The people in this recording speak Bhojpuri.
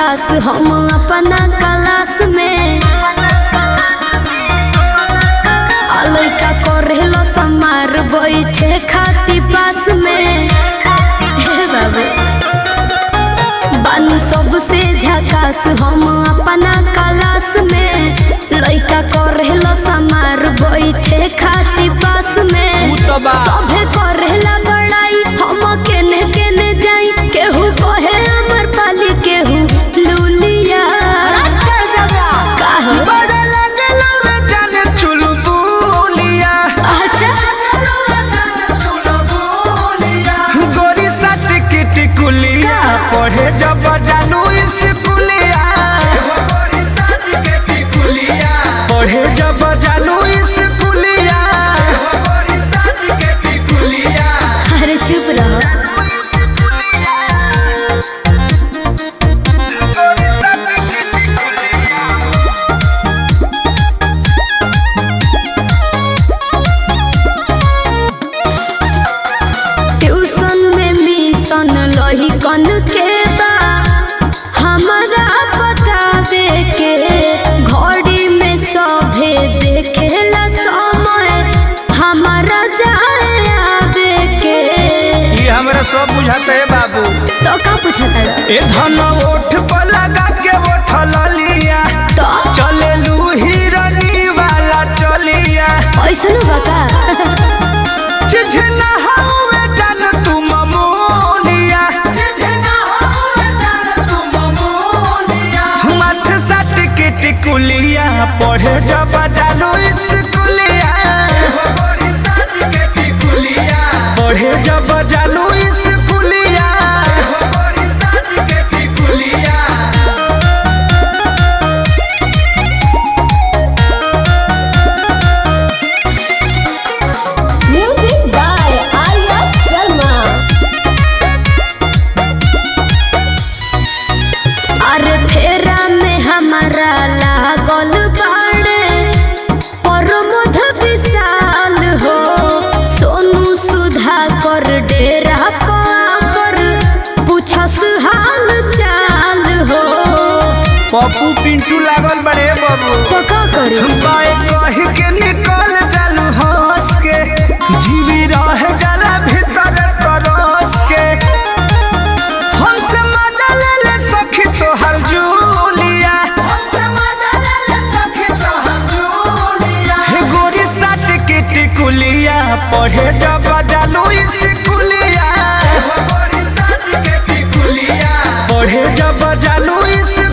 झकास हम अपना क्लास में आ लइका करेलो समार बैठे खाती पास में हे बाबू बानी सबसे झकास हम अपना क्लास में लइका करेलो समार बैठे खाती पास में उ तो बा सभे करेला बड़ाई हम केने केने जाई केहू कहे अमर पाली केहू लूलिया का हो? बड़ा लगलो रे जाने चुलबुलिया अच्छा गोरी साथ की टिकुलिया पढ़े जब जानू स्कूलिया पढ़े जब जानू स्कूलिया अरे चुप रहो ट्यूशन में मिशन लही कन के बा हमारा बतावे के घड़ी में सभे देखेला समय हमारा जाए आवे के ये हमरा सब बुझाते है बाबू तो का पूछता ए धन ओठ पर लगा के ओठल लिया तो चलेलू हिरनी वाला चलिया ऐसन बका चिझना हवे जान तू ममोलिया मथ सट के टिकुलिया पढ़े जब जानू स्कूलिया पढ़े जब जानू स्कूलिया म्यूजिक बाय आर्या शर्मा अरे फेरा में हमारा लागल बाड़े प्रमोद विशाल हो सोनू सुधा कर डेरा पर पूछस हाल चाल हो पप्पू पिंटू लागल बड़े बाबू तो का करे बाए कह के निकल जालू हंस के जीवी रह जाला भीतर तरस के हमसे मजा ले ले सखी तोहर जूलिया हे गोरी साट के टिकुलिया पढ़े जब जालू स्कूलिया पढ़े जब जालू स्कूलिया